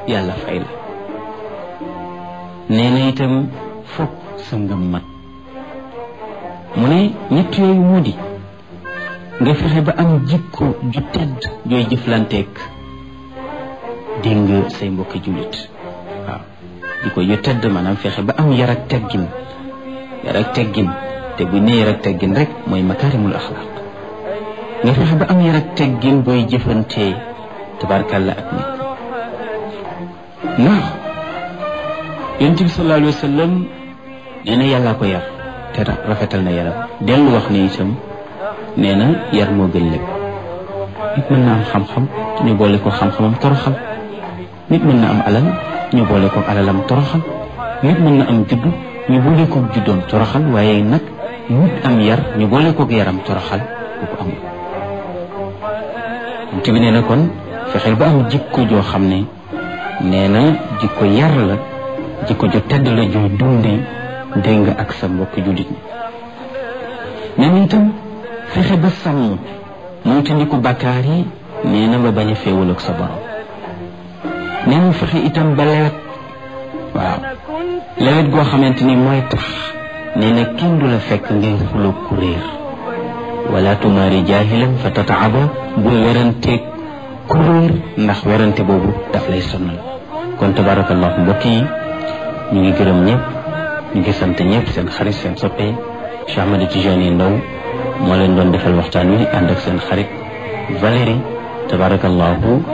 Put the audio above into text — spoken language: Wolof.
yàlla fay la nee na itam fokk sa ngëm mat mu ne ñett yooyu moo di nga fexe ba am jikko ju tedd jooy jëflanteeg dégg nga say mbokki jullit waaw jikko ju tedd maanaam fexe ba am yar ak teggin yar ak teggin te bu ne yar ak teggin rek mooy makaarimul axlaaq nga fexe ba am yar ak teggin booy jëfantee tabarkàlla ak nit ndax yonent bi sallallahu alayhi wa sallam nee na yàllaa ko yar te rafetal na yaram dellu wax ne itam nee na yar moo gën lépp nit mën na am xam-xam ñu boole ko xam-xamam toroxal nit mën na am alal ñu boole ko alalam toroxal nit mën na am juddu ñu boole ko juddoom toroxal waaye nag nit am yar ñu boole ko yaram toroxal bu ko amul yonent bi nee na kon fexeel ba am jikko joo xam ne nee na jikko yar la jikko jo tedd la joo dunde dégg nga ak sa mbokk jullit ñi nee na itam fexe ba sàmm moom te ndi ko bakkaar yi nee na ba bañ a féewal ak sa borom nee na fexe itam ba lewet waaw lewet goo xamante ni mooy tax nee na kenn du la fekk ngay xuloo ku réer wala tumaari jaahilan fa tataaba bul weranteeg ku réer ndax werante boobu daf lay sonal kon tabarakallahu mbokk yi ñu ngi gërëm ñëpp ñu ngi sant ñëpp seen xarit seen soppe Cheikh Ahmed Tidiane Ndaw moo leen doon defal waxtaan wi ànd ak seen xarit Valérie tabarakallahu